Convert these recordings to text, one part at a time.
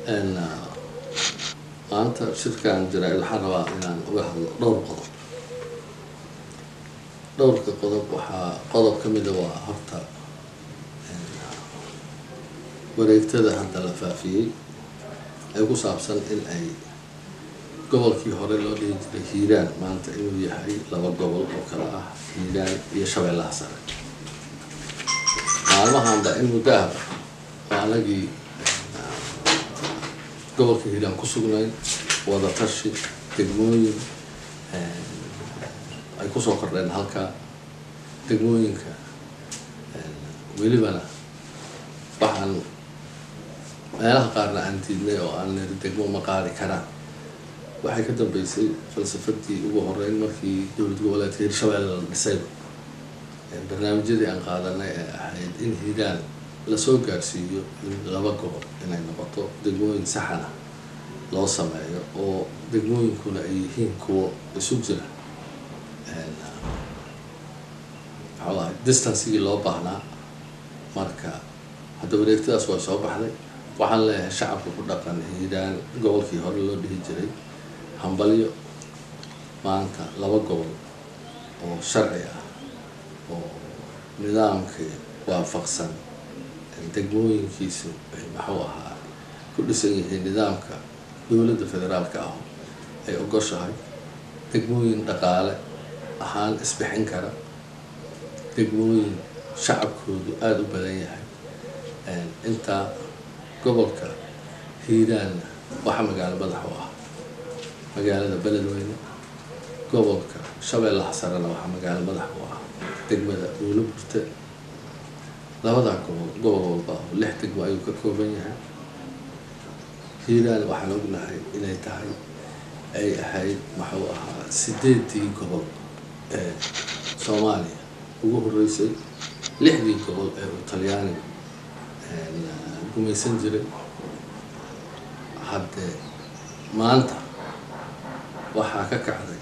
maanta shirkan jaraa-id waxaan rabaa inaan uga hadlo dhowr qodob dhowrka qodob waxaa qodob ka mida waa horta wareegtada hadda la faafiyey ee ku saabsan in ay gobolkii hore loo dhihi jiray hiiraan maanta inuu yahay laba gobol oo kale ah hiiraan iyo shabeellaha sare maalmahanba in muddo ahba oo anagii gobolka hiiraan ku sugnayn wadatashi degmooyin ay kusoo kordheen halkaa degmooyinka welibana waxaan meelaha qaarna aan diidnay oo aan niri degmo ma qaadi karaan waxay ka dambeysay falsafadii ugu horeyn markii dowlad goboleedka hirshabeelle la dhisayba barnaamijyadii aan qaadanay ee ahayd in hiiraan lasoo gaarsiiyo in laba gobol inay noqoto degmooyin saxana loo sameeyo oo degmooyinkuna ay yihiin kuwo isu jira maxuu ahay distancigii loo baahnaa marka hadda wareegtadaas waa soo baxday waxaan leeyahay shacabka ku dhaqan hiiraan gobolkii hore loo dhihi jiray hambalyo maanta laba gobol oo sharci ah oo nidaamkii waafaqsan degmooyinkiisu maxuu ahaa ku dhisan yihiin nidaamka dowladda federaalka ah ay ogoshahay degmooyin dhaqaale ahaan isbixin kara degmooyin shacabkoodu aada u badan yahay intaa gobolka hiiraanna waxaa magaalo madax u ah magaalada beledweyne gobolka shabeellaha sarena waxaa magaalo madax u ah degmada uula burte labadaa gobol gobol walba oo lix degmo ayuu ka kooban yahay hiiraan waxaan ognahay inay tahay ay ahayd maxuu ahaa sideedii gobol ee soomaaliya ugu horeysay lixdii gobol ee uu talyaaniga gumaysan jiray haddee maanta waxaa ka kacday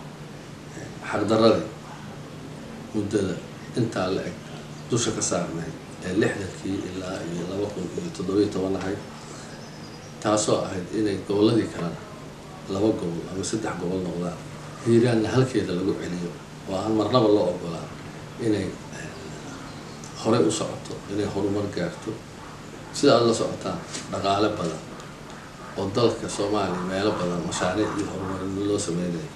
xaqdaradii muddada intaa la eg dusha ka saarnayd ee lixdankii ilaa iyo laba kun iyo toddobiyo toban ahayd taasoo ahayd inay gobolladii kalena laba gobol ama saddex gobol noqdaan hiiraanna halkeeda lagu celiyo oo aan marnaba loo ogolaan inay horey u socoto inay horumar gaarto sida aada la socotaan dhaqaale badan oo dalka soomaaliya meelo badan mashaariic iyo horumarin loo sameynayo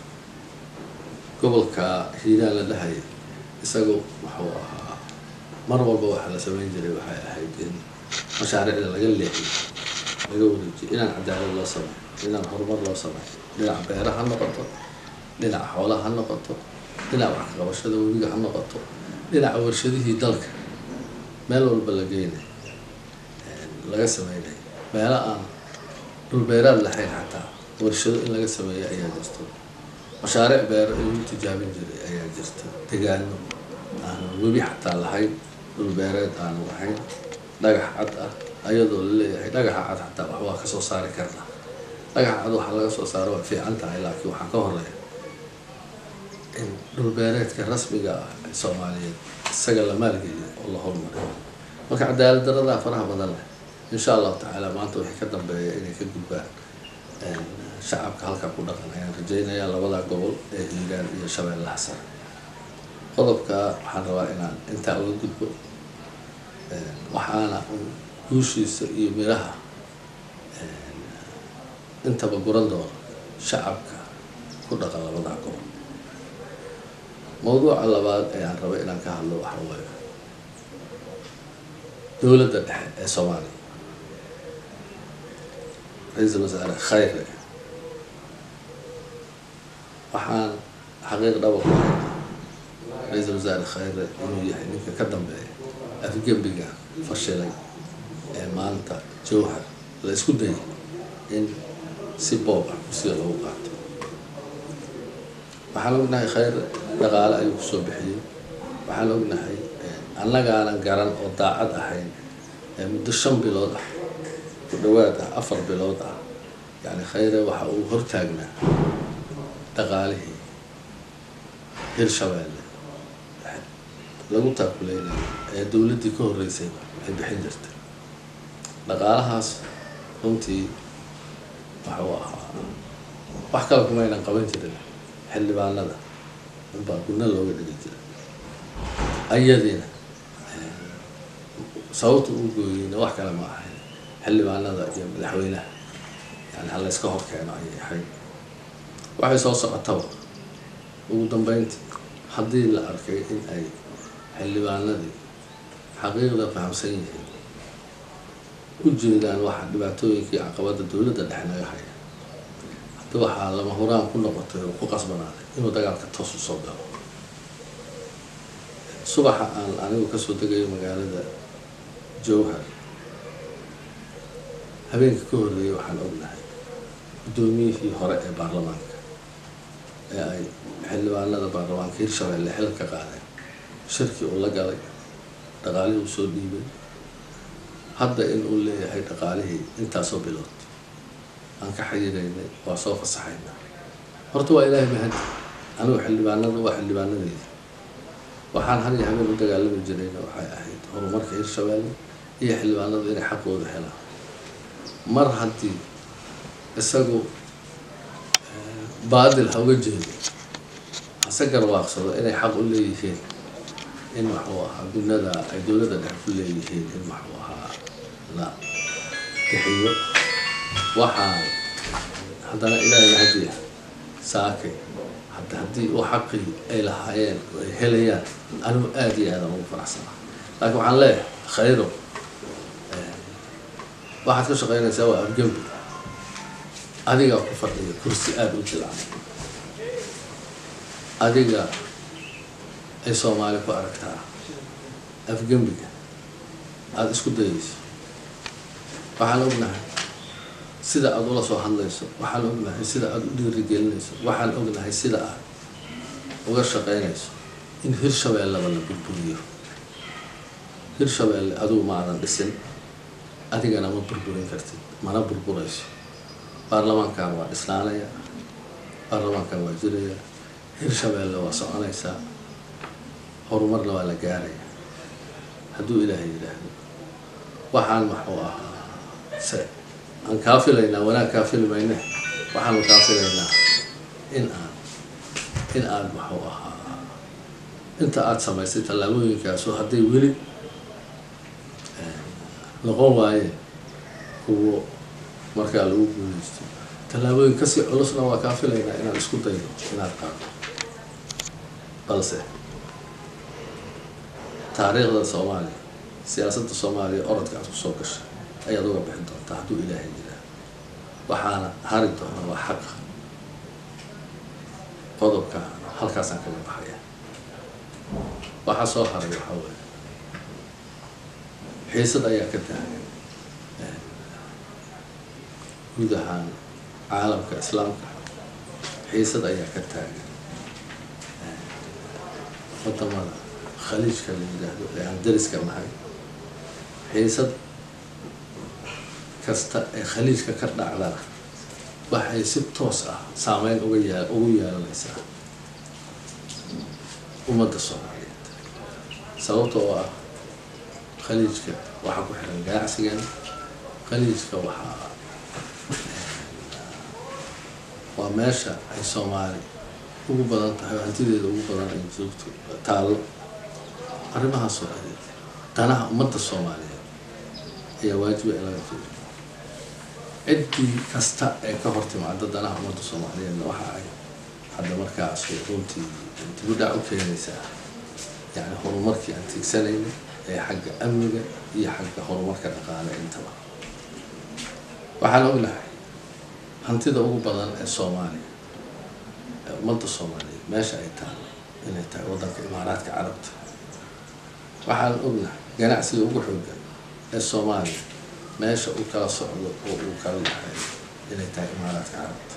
gobolka hiiraan la dhahaya isagu wuxuu ahaa mar walba waxaa la sameyn jiray waxay ahayd in mashaariicda laga leexiyo laga wareejiyo inaan cadaalad loo sameyo inaan horumar loo sameyo dhinaca beera ha noqoto dhinaca xoolaha ha noqoto dhinaca wax kaqabashada webiga ha noqoto dhinaca warshadihii dalka meel walba la geynayo laga sameynayo meelo aan dhulbeeraad lahayn xataa warshado in laga sameeyo ayaa jirto mashaariic beero in lagu tijaabin jiray ayaa jirta degaano aanu webi xataa lahayn dhulbeereed aanu lahayn dhagax cad ah ayadoo la leeyahay dhagaxa cad xataa wax waa kasoo saari karnaa dhagaxa cad waxaa laga soo saaro waa fiican tahay laakiin waxaa ka horeeya in dhulbeereedka rasmiga ah ee soomaaliyeed isaga la maalgeliyo oo la horumariyo marka cadaalad daradaa faraha badan leh insha allahu tacaala maanta wixii ka dambeeya inay ka gudbaan shacabka halkaa ku dhaqan ayaan rajeynayaa labada gobol ee hiiraan iyo shabeellaha sare qodobka waxaan rabaa inaan intaa uga gudbo waxaana guushiisa iyo miraha intaba guran doono shacabka ku dhaqan labadaa gobol mawduuca labaad ee aan raba inaan ka hadlo waxa waaye dowladda dhexe ee soomaaliya ra-iisul wasaare khayre waxaan xaqiiq dhaba ku haynaa ra-iisul wasaare khayre inuu yahay ninka ka dambeeya afgembiga fashilay ee maanta jowhar la isku dayay in si boob ah kursiga lagu qaato waxaan ognahay khayre dhaqaale ayuu kusoo bixiyey waxaan ognahay annagaanan garan oo daacad ahayn ee muddo shan bilood ah ku dhawaad ah afar bilood ah yacni khayre waxa uu hortaagnaa dhaqaalihii hirshabeelle lagu taakuleynayo ee dowladdii ka horreysay ay bixin jirtay dhaqaalahaas runtii waxuu ahaa wax kale kumaynan qaban jirin xildhibaanada unbaa gudna looga dhigi jira ayadiina sababta uu gooyeyna wax kale ma ahayn xildhibaanada iyo madaxweynaha yani ha layska hor keeno ayay ahayd waxay soo socotaba ugu dambeyntii haddii la arkay in ay xildhibaanadii xaqiiqda fahamsan yihiin u jeedaan waxa dhibaatooyinkii caqabada dowladda dhexe naga haya haddi waxaa lama huraan ku noqotay oo ku qasbanaaday inuu dagaalka toos u soo galo subaxa aan anigu kasoo degayo magaalada jowhar habeenka ka horreeyay waxaan ognahay guddoomiyihii hore ee baarlamaanka ee ay xildhibaanada baarlamaanka hirshabelle xil ka qaadeen shirkii uu la galay dhaqaalihii uu soo dhiibay hadda in uu leeyahay dhaqaalihii intaasoo bilood aan ka xayiraynay waa soo fasaxaynaa horta waa ilaahay mahadi anigu xildhibaanada waa xildhibaanadeyda waxaan har iyo habeen u dagaalami jirayna waxay ahayd horumarka hirshabelle iyo xildhibaanadu inay xaqooda helaan mar haddii isagu baadil ha uga jeedo hase garwaaqsado inay xaq u leeyihiin in waxuu ahaa gudnada ay dowladda dhexe ku leeyihiin in waxuu ahaa la bixiyo waxaa haddana ilaahay mahadiya saakay hadda haddii uu xaqii ay lahaayeen oo ay helayaan anigu aada iyo aadan ugu faraxsanaa laakiin waxaan leeyahay khayro waxaad ka shaqeynaysaa waa afgembi adigaa ku fadhiya kursi aada u jilcan adiga ay soomaali ku aragtaa afgembiga aada isku dayayso waxaan ognahay sida aada ula soo hadlayso waxaan ognahay sida aada u dhiirigelinayso waxaan ognahay sida aad uga shaqeynayso in hirshabeellaba la burburiyo hirshabeelle adigu ma aadan dhisin adigana ma burburin kartid mana burburayso baarlamaankan waa dhisnaanaya baarlamaankan waa jiraya hirshabeelle waa soconaysaa horumarna waa la gaaraya hadduu ilaahay yidhaahdo waxaan maxuu ahaa se aan kaa filaynaa wanaag kaa fili mayne waxaanu kaa filaynaa in aan in aad maxuu ahaa inta aada samaysay tallaabooyinkaasu hadday weli noqon waayeen kuwo markaa lagu guuleysto tallaabooyin kasii culusna waa kaa filaynaa inaad isku daydo inaad qaado balse taariikhda soomaaliya siyaasadda soomaaliya orodka aad kusoo gashay ayaad uga bixin doontaa hadduu ilaahay yiraa waxaana hari doona waa xaqa qodobka halkaasaan kaga baxaya waxaa soo haray waxaa weeye xiisad ayaa ka taagan guud ahaan caalamka islaamka xiisad ayaa ka taagan wadamada khaliijka la yidhaahdo ee aan dariska nahay xiisad kasta ee khaliijka ka dhacdana waxay si toos ah saameyn uga yaa ugu yeelanaysaa ummadda soomaaliyeed sababta oo ah khaliijka waxaa ku xiran ganacsigan khaliijka waxaa waa meesha ay soomaali ugu badan tahay oo hantideeda ugu badan ay joogto taallo arrimahaasoo adeeg danaha ummadda soomaaliyeed ayaa waajiba in laga fiiriyo ciddii kasta ee ka hor timaada danaha ummadda soomaaliyeedna waxa ay hadda markaas runtii dibudhac u keenaysaa yani horumarkii aan tiigsanayna ee xagga amniga iyo xagga horumarka dhaqaale intaba waxaan ognahay hantida ugu badan ee soomaaliya ee ummadda soomaaliyeed meesha ay taalo inay tahay waddanka imaaraadka carabta waxaan ognahay ganacsiga ugu xoogan ee soomaaliya meesha uu kala socdo oo uu kala dhaxeeyo inay tahay imaaraadka carabta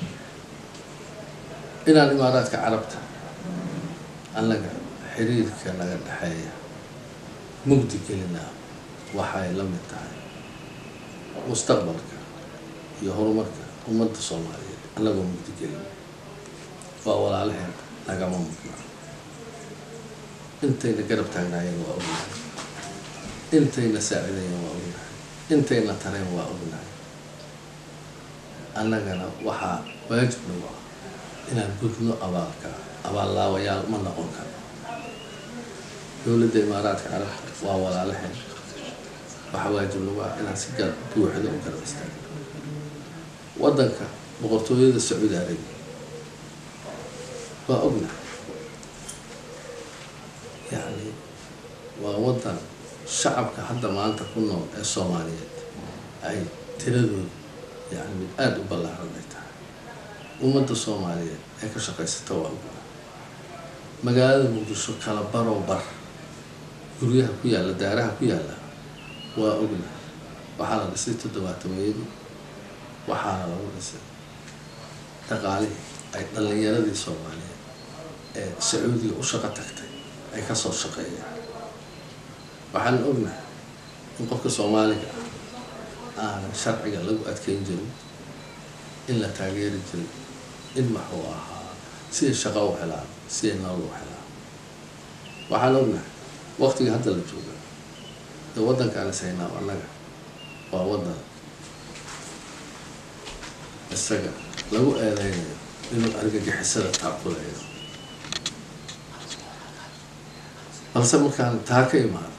inaan imaaraadka carabta annaga xiriirka naga dhexeeya mugdi gelinaa waxay la mid tahay mustaqbalka iyo horumarka ummadda soomaaliyeed annagoo mugdi gelin waa walaalaheen nagama mudna intayna garab taagnaayeen waa ognahay intayna saacidayeen waa ognahay intayna tareen waa ognahay annagana waxaa waajib nagu ah inaan gudno abaalka abaallaawayaal ma noqon karo dowladda imaaraadka carabta waa walaalaheen waxaa waajib nagu ah inaan si gar buuxda u garab istaagno waddanka boqortooyada sacuudi arabiya waa ogna yacni waa waddan shacabka hadda maanta ku nool ee soomaaliyeed ay tiradoodu yani mid aada u ballaaran ay tahay ummadda soomaaliyeed ee ka shaqaysata waa ogna magaalada muqdisho kala baroo bar guryaha ku yaalla daaraha ku yaalla waa ogna waxaa la dhisay toddobaatameeyadii waxaana lagu dhisay dhaqaalihii ay dhallinyaradii soomaaliyeed ee sacuudiga u shaqo tagtay ay kasoo shaqeeyeen waxaan ognahay in qofka soomaaliga ah aanan sharciga lagu adkeyn jirin in la taageeri jirin in maxuu ahaa siday shaqo u helaan siday nolol u helaan waxaan ognahay waqtiga hadda la jooga dee waddankaan is haynaa annaga waa waddan isaga lagu eedeynayo inuu argagixisada taakuleeyo balse markaan taa ka imaado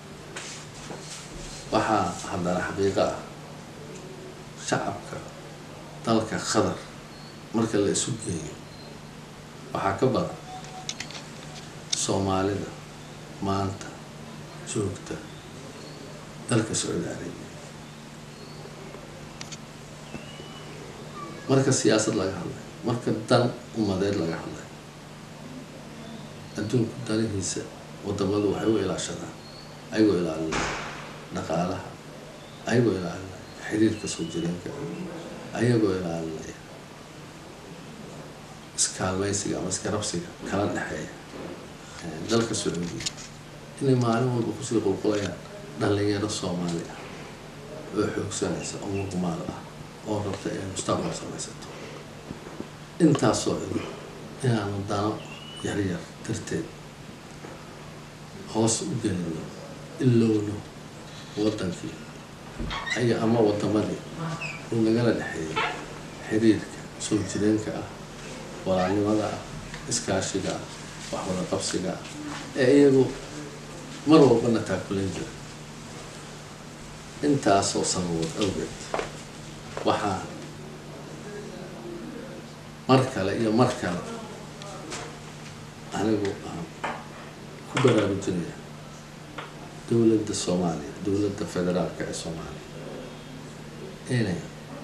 waxaa haddana xaqiiqo ah shacabka dalka qatar marka la isu geeyo waxaa ka badan soomaalida maanta joogta dalka sacuudi arabiya marka siyaasad laga hadlay marka dan umadeed laga hadlay adduunku danihiisa wadamadu waxay u ilaashadaan ayagoo ilaalinaya dhaqaalaha ayagoo ilaalinaya xiriirka soo jireenka ayagoo ilaalinaya iskaalmaysiga ama iskarabsiga kala dhexeeya dalka sacuudiya inay maalin walba kusii qulqulayaan dhalinyaro soomaali ah oo xoogsanaysa oo muqmaal ah oo rabta inay mustaqbal samaysato intaasoo ido inaanu dano yaryar darteed hoos u gelino ilowno waddankii aya ama wadamadii uu nagala dhexeeyay xiriirka soo jireenka ah walaalnimada ah iskaashiga ah waxwada qabsiga ah ee iyagu mar walbana taakulan jira intaasoo sanadood awgeed waxaa mar kale iyo mar kale anigu aan ku baraarujinaya dowladda soomaaliya dowladda federaalka ee soomaaliya inay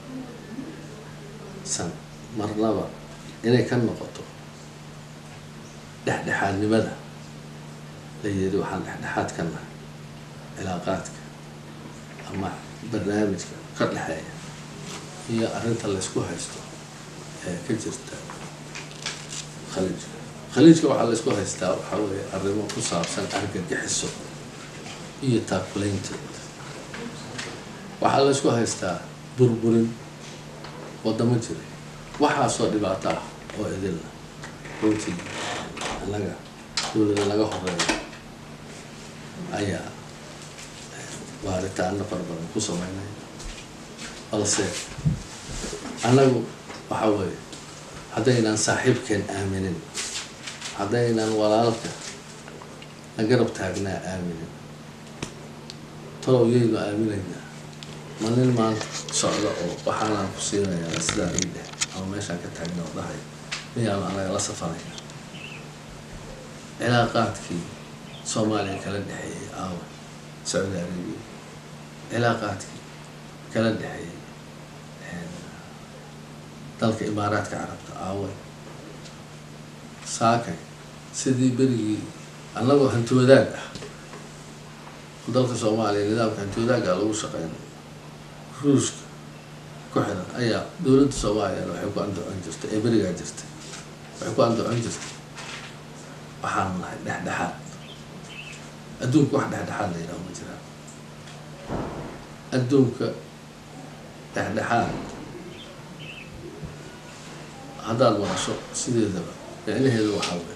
san marnaba inay ka noqoto dhexdhexaadnimada la yiri waxaan dhexdhexaad ka nahay cilaaqaadka ama barnaamijka ka dhexeeya iyo arrinta laysku haysto ee ka jirta khaliijka khaliijka waxaa laysku haystaa waxaa weeye arrimo ku saabsan argagixiso iyo taakulaynteed waxaa laysku haystaa burburin wadamo jiray waxaasoo dhibaato ah oo idilna runtii annaga dowlada laga horeeyo ayaa baaritaano fara badan ku sameynaya balse annagu waxa weeye haddaynaan saaxiibkeen aaminin haddaynaan walaalka la garab taagnaa aaminin talow yaynu aaminaynaa ma nin maanta socda oo waxaanaan ku siinayaa sidaa ii dheh ama meeshaan ka taagna oo dhahay miyaanu anaga la safaraya cilaaqaadkii soomaaliya kala dhexeeyey aawa sacuudi arabiya cilaaqaadkii kala dhexeeyey dalka imaaraadka carabta aaway saakay sidii berigii annagoo hanti wadaag ah dalka soomaaliya nidaamka hanti wadaaga lagu shaqeynay ruushka ku xiran ayaa dowladda soomaaliyana waxay ku andacon jirtay ee berigaa jirtay waxay ku andacon jirtay waxaanu nahay dhexdhexaad adduunka wax dhexdhexaad la yidhaho ma jiraan adduunka dhexdhexaad haddaad maqasho sideedaba micnaheedu waxaa wey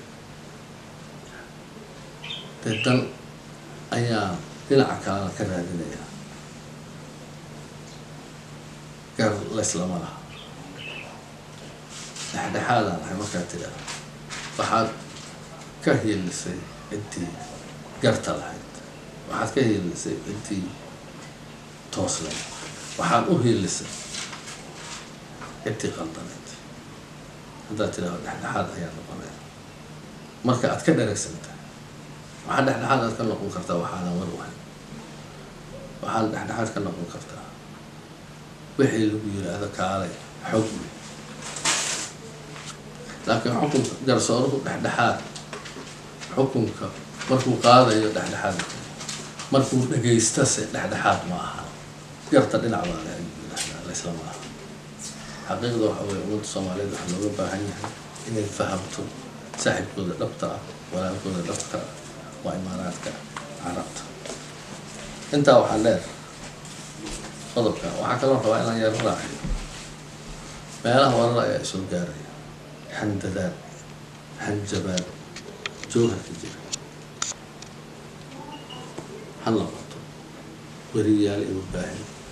dee dan ayaa dhinaca kalena ka raadinaya gar layslama laha dhexdhexaadaan ahay markaad tidhaahdo waxaad ka hiilisay ciddii garta lahayd waxaad ka hiilisay ciddii tooslayd waxaad u hiilisay ciddii qaldanayd haddaad tidhaahdo dhexdhexaad ayaa noqonaya marka aad ka dharagsantahay waxaa dhexdhexaad aad ka noqon kartaa waxaadan war wahayn waxaad dhexdhexaad ka noqon kartaa wixii lagu yidhaahdo kaalay xukmi laakiin xukunka garsooruhu dhexdhexaad xukunka markuu qaadayo dhexdhexaad markuu dhegaystase dhexdhexaad ma aha garta dhinac baa le ayuu yidhahdaa laysla ma aha xaqiiqda waxa weye ummadda soomaaliyeed waxaa looga baahan yahay inay fahamto saaxibkooda dhabta ah walaalkooda dhabta ah waa imaaraadka carabta intaa waxaa dheer qodobka waxaa kaloo rabaa inaan yaro raaciyo meelaha warar ayaa isoo gaaraya handadaad hanjabaad jooharka jira ha noqoto weriyaal iyo warbaahin